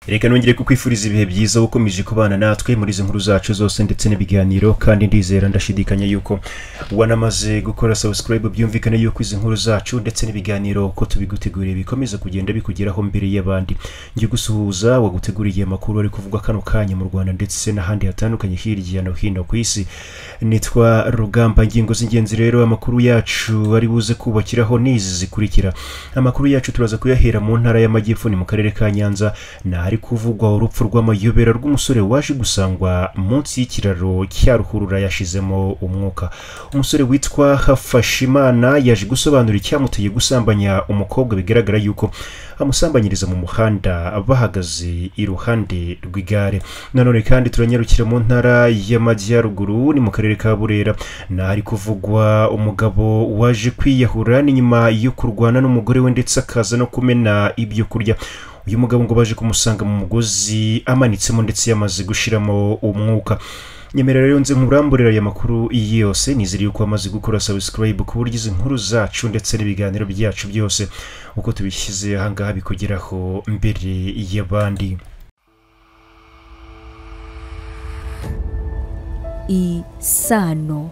reka nongere kukwifuriza ibihe byiza ukomeje kubana natwe muri izi nkuru zacu zose ndetse n'ibiganiro kandi ndizera ndashidikanya yuko wanamaze gukora subscribe byumvikane yuko izi nkuru zacu ndetse n'ibiganiro ko tubiguteguriye bikomeza kugenda bikugeraho mbere y'abandi njye gusuhuza waguteguriye amakuru ari kuvugwa kano kanya mu rwanda ndetse n'ahandi hatandukanye hirya no hino ku isi nitwa rugamba ingingo z'ingenzi rero amakuru yacu ari buze kubakiraho n'izi zikurikira amakuru yacu turaza kuyahera mu ntara y'amajyepfo ni mu karere ka nyanza ni ahari kuvugwa urupfu rw'amayobera rw'umusore waje gusangwa munsi y'ikiraro cya ruhurura yashizemo umwuka umusore witwa hafashimana yaje gusobanura icyamuteye gusambanya umukobwa bigaragara yuko amusambanyiriza mu muhanda bahagaze iruhande rw'igare nanone kandi turanyarukira mu ntara y'amajyaruguru ni mu karere ka burera ni ahari kuvugwa umugabo waje kwiyahura ni nyuma yo kurwana n'umugore we ndetse akaza no kumena ibyo kurya uyu mugabo ngo baje kumusanga mu mugozi amanitsemo ndetse yamaze gushiramo umwuka nyemera rero nze nkuramburira aya makuru yose nizere yuko wamaze gukora subscribe ku buryo izi nkuru zacu ndetse n'ibiganiro byacu byose uko tubishyize ahangaha bikugeraho mbere y'abandi isano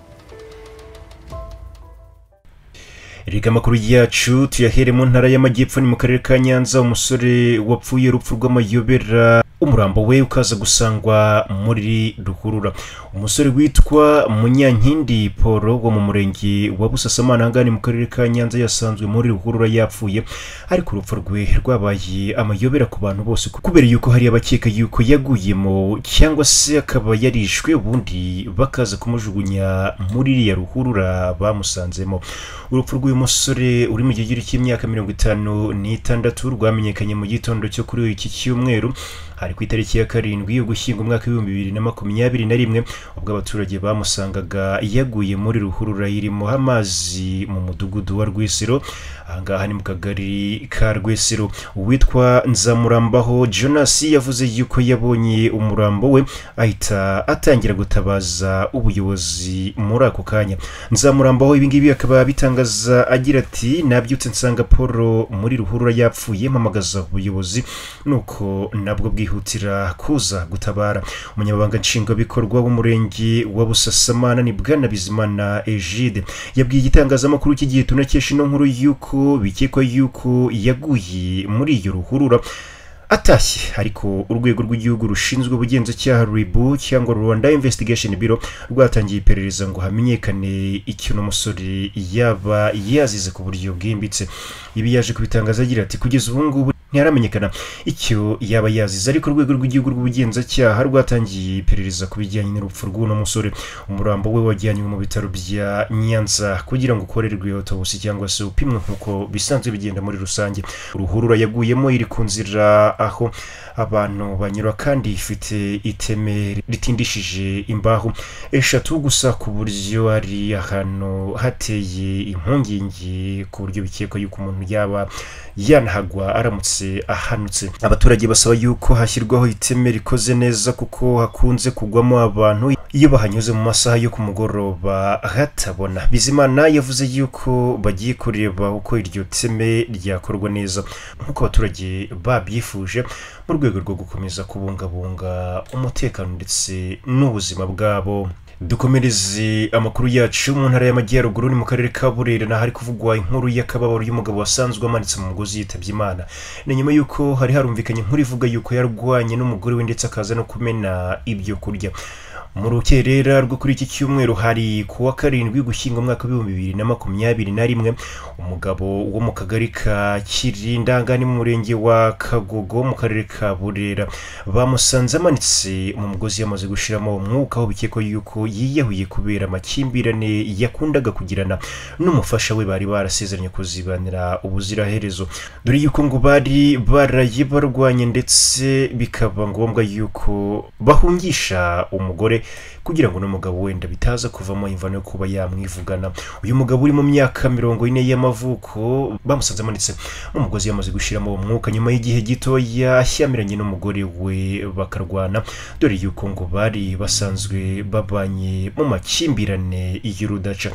Erega amakuru yacu tuyahere mu ntara y'amajyepfo ni mu karere ka Nyanza umusore wapfuye urupfu rw'amayobera umurambo we ukaza gusangwa muri ruhurura umusore witwa munyankindi paul wo mu murenge wa busasamana ahangana mu karere ka nyanza yasanzwe muri ruhurura yapfuye ariko urupfu rwe rwabaye amayobera ku bantu bose kubera yuko hari abakeka yuko yaguyemo cyangwa se akaba yarishwe ubundi bakaza kumujugunya muri iriya ruhurura bamusanzemo urupfu rw'uyu musore uri mu kigero cy'imyaka mirongo itanu n'itandatu rwamenyekanye mu gitondo cyo kuri iki cyumweru hari ku itariki ya karindwi ugushyinga umwaka w'ibihumbi bibiri na makumyabiri na rimwe ubwo abaturage bamusangaga yaguye muri ruhurura irimo amazi mu mudugudu wa rwesero ahangaha ni mu kagari ka rwesero uwitwa nzamurambaho jonas yavuze yuko yabonye umurambo we ahita atangira gutabaza ubuyobozi muri ako kanya nzamurambaho ibingibi akaba bitangaza agira ati nabyutse nsanga paul muri ruhurura yapfuye mpamagaza ubuyobozi nuko nabwo bwihuta kwihutira kuza gutabara umunyamabanga nshingwabikorwa w'umurenge wa busasamana ni bwana bizimana egide yabwiye igitangazamakuru cy'igihe tunakesha ino nkuru y'uko bikekwa y'uko yaguye muri iyo ruhurura atashye ariko urwego rw'igihugu rushinzwe ubugenzacyaha ribu cyangwa rwanda investigation biro rwatangiye iperereza ngo hamenyekane icyo umusore yaba yazize ku buryo bwimbitse ibi yaje kubitangaza agira ati kugeza ubu ngubu ntiharamenyekana icyo yaba yazize ariko urwego rw'igihugu rw'ubugenzacyaha rwatangiye iperereza ku bijyanye n'urupfu rw'uno musore umurambo we wajyanywe mu bitaro bya nyanza kugira ngo ukorerwe autobusi cyangwa se upimwe nk'uko bisanzwe bigenda muri rusange uruhurura yaguyemo iri ku nzira aho abantu banyura kandi ifite iteme ritindishije imbaho eshatu gusa ku buryo ari ahantu hateye impungenge ku buryo bikekwa yuko umuntu yaba yanahagwa aramutse ahanutse abaturage basaba yuko hashyirwaho iteme rikoze neza kuko hakunze kugwamo abantu iyo bahanyuze mu masaha yo ku mugoroba hatabona bizimana yavuze yuko bagiye kureba uko iryo teme ryakorwa neza nk'uko abaturage babyifuje mu rwego rwo gukomeza kubungabunga umutekano ndetse n'ubuzima bwabo dukomereze amakuru yacu mu ntara y'amajyaruguru ni mu karere ka burera n'ahari kuvugwa inkuru y'akababaro y'umugabo wasanzwe amanitse mu mugozi yitabye imana ni nyuma y'uko hari harumvikanye inkuru ivuga y'uko yarwanye n'umugore we ndetse akaza no kumena ibyo kurya mu rukerera rwo kuri iki cyumweru hari ku wa karindwi gushyinga umwaka w'ibihumbi bibiri na makumyabiri na rimwe umugabo wo mu kagari ka kirindanga ni mu murenge wa kagogo mu karere ka burera bamusanze amanitse mu mugozi yamaze gushiramo umwuka aho bikekwa yuko yiyahuye kubera amakimbirane yakundaga kugirana n'umufasha we bari barasezeranye kuzibanira ubuziraherezo dore yuko ngo bari baraye barwanye ndetse bikaba ngombwa yuko bahungisha umugore kugira ngo n'umugabo wenda bitaza kuvamo imvano yo kuba yamwivugana uyu mugabo uri mu myaka mirongo ine y'amavuko bamusanze amanitse mu mugozi yamaze gushiramo uwo mwuka nyuma y'igihe gito yashyamiranye n'umugore we bakarwana dore yuko ngo bari basanzwe babanye mu makimbirane y'urudaca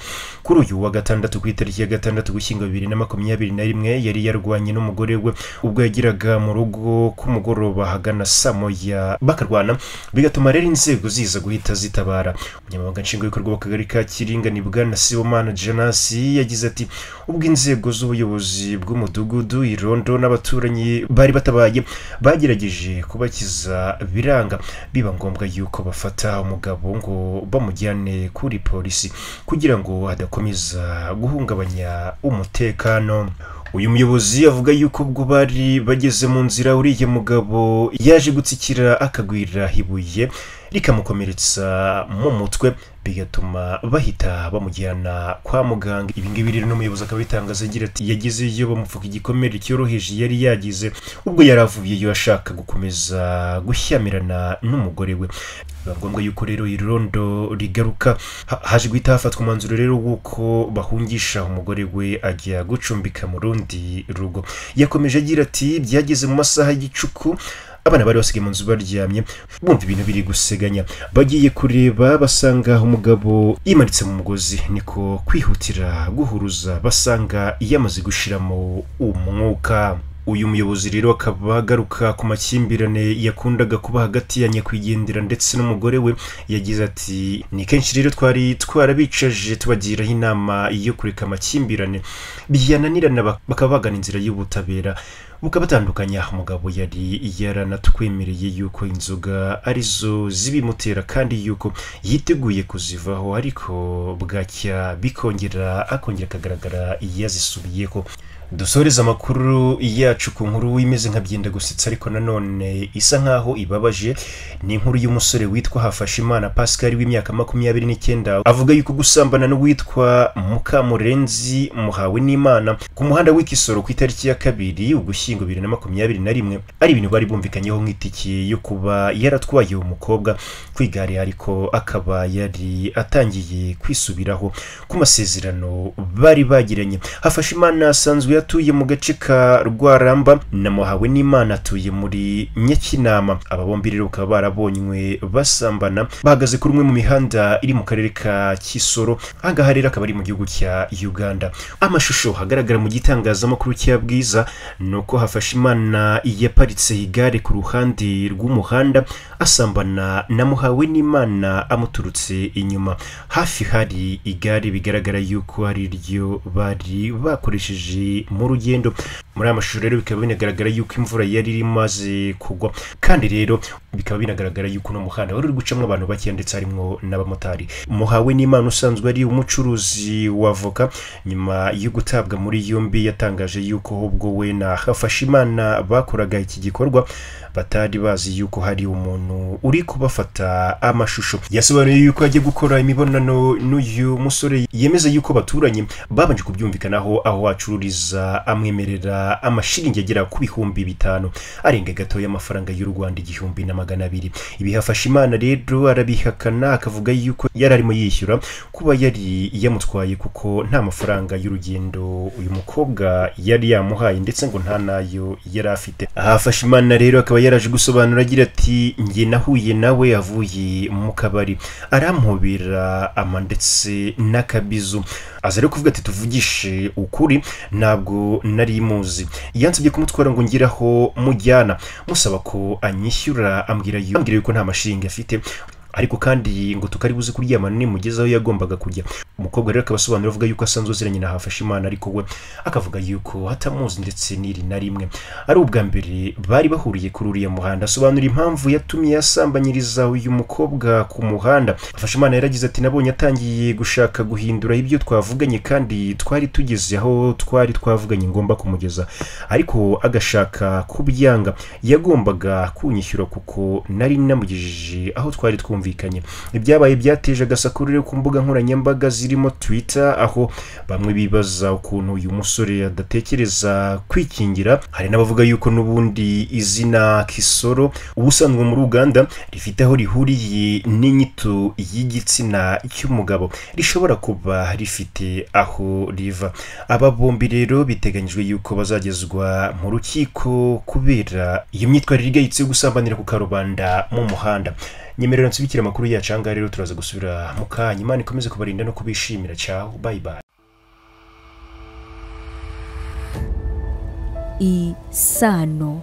kuri uyu wa gatandatu ku itariki ya gatandatu gushyingo bibiri na makumyabiri na rimwe yari yarwanye n'umugore we ubwo yageraga mu rugo k'umugoroba hagana saa moya bakarwana bigatuma rero inzego ziza guhita zitabara umunyamabanga nshingwabikorwa w'akagari ka kiringa ni bwana sibomana janasi yagize ati ubwo inzego z'ubuyobozi bw'umudugudu irondo n'abaturanyi bari batabaye bagerageje kubakiza biranga biba ngombwa yuko bafata umugabo ngo bamujyane kuri polisi kugira ngo hadakomeza guhungabanya umutekano uyu muyobozi avuga yuko ubwo bari bageze mu nzira uriya mugabo yaje gutsikira akagwira ibuye rikamukomeretsa mu mutwe bigatuma bahita bamujyana kwa muganga ibi ngibi rero n'umuyobozi akaba abitangaza agira ati yageze iyo bamupfuka igikomere cyoroheje yari yagize ubwo yari avuyeyo ashaka gukomeza gushyamirana n'umugore we biba ngombwa yuko rero irondo rigaruka Ha- haje guhita hafatwa umwanzuro rero w'uko bahungisha umugore we ajya gucumbika mu rundi rugo yakomeje agira ati byageze mu masaha y'igicuku abana bari basigaye mu nzu baryamye bumva ibintu biri guseganya bagiye kureba basanga umugabo yimanitse mu mugozi niko kwihutira guhuruza basanga yamaze gushiramo umwuka uyu muyobozi rero akaba agaruka ku makimbirane yakundaga kuba hagati ya nyakwigendera ndetse n'umugore we yagize ati ni kenshi rero twari twarabicaje tubagiraho inama yo kureka amakimbirane byananirana bak- bakaba bagana inzira y'ubutabera bukabatandukanya umugabo yari yaranatwemereye yuko inzoga arizo zibimutera kandi yuko yiteguye kuzivaho ariko bwacya bikongera akongera akagaragara yazisubiyeho dusoreze amakuru yacu ku nkuru imeze nka byenda gusetsa ariko nanone isa nkaho ibabaje ni inkuru y'umusore witwa hafashimana pascal w'imyaka makumyabiri n'icyenda avuga yuko gusambana n'uwitwa mukamurenzi muhawe n'imana ku muhanda w'ikisoro ku itariki ya kabiri ugushyingo bibiri na makumyabiri na rimwe ari ibintu bari bumvikanyeho nk'itike yo kuba yaratwaye uwo mukobwa ku igare ariko akaba yari atangiye kwisubiraho ku masezerano bari bagiranye hafashimana asanzwe atuye mu gace ka rwaramba na muhawe n'imana atuye muri nyakinama aba bombi rero bakaba barabonywe basambana bahagaze kuri umwe mu mihanda iri mu karere ka kisoro ahangaha rero akaba ari mu gihugu cya uganda amashusho agaragara mu gitangazamakuru cya bwiza ni uko hafashimana yaparitse igare ku ruhande rw'umuhanda asambana na muhawe n'imana amuturutse inyuma hafi hari igare bigaragara yuko ari ryo bari bakoresheje mu rugendo muri aya mashusho rero bikaba binagaragara yuko imvura yari imaze kugwa kandi rero bikaba binagaragara yuko uno muhanda wari uri gucamo abantu bake ndetse harimo n'abamotari muhawe n'imana usanzwe ari umucuruzi wa voka nyuma yo gutabwa muri yombi yatangaje yuko ubwo we na hafashimana bakoraga iki gikorwa batari bazi yuko hari umuntu uri kubafata amashusho yasobanuye yuko ajya gukora imibonano n'uyu musore yemeza yuko baturanye babanje kubyumvikanaho aho acururiza amwemerera amashiringi agera ku bihumbi bitanu arenga gatoya amafaranga y'u rwanda igihumbi na magana abiri ibi hafashe imana rero arabihakana akavuga yuko yari arimo yishyura kuba yari yamutwaye kuko nta mafaranga y'urugendo uyu mukobwa yari yamuhaye ndetse ngo nta nayo yari afite hafashe imana rero akaba yaraje gusobanura agira ati njye nahuye nawe avuye mu kabari arampobera ama ndetse n'akabizu aza rero kuvuga ati tuvugishe ukuri ntabwo nari muzi yansabye kumutwara ngo ngire aho mujyana musaba ko anyishyura ambwira yu- ambwira yuko nta mashinga afite ariko kandi ngo tukari buze kuryamana nimugezeho yagombaga kujya umukobwa rero akabasobanurira avuga yuko asanzwe aziranye na hafashimana ariko we akavuga yuko atamuzi ndetse n'iri na rimwe ari ubwa mbere bari bahuriye kuri uriya muhanda asobanura impamvu yatumye yasambanyiriza uyu mukobwa ku muhanda hafashimana yaragize ati nabonye atangiye gushaka guhindura ibyo twavuganye kandi twari tugeze aho twari twavuganye ngomba kumugeza ariko agashaka kubyanga yagombaga kunyishyura kuko nari namugejeje aho twari twumvikanye byumvikanye ibyabaye byateje agasakurire ku mbuga nkoranyambaga zirimo twitter aho bamwe bibaza ukuntu uyu musore adatekereza kwikingira hari n'abavuga yuko n'ubundi izina kisoro ubusanzwe muri uganda rifite aho rihuriye n'inyito y'igitsina cy'umugabo rishobora kuba rifite aho riva aba bombi rero biteganyijwe yuko bazagezwa mu rukiko kubera iyo myitwarire igayitse yo gusambanira ku karubanda mu muhanda nyemerera nsubikire amakuru yacu ahangaha rero turaza gusubira mu kanya imana ikomeze kubarinda no kubishimira cyaho bayi bayi isano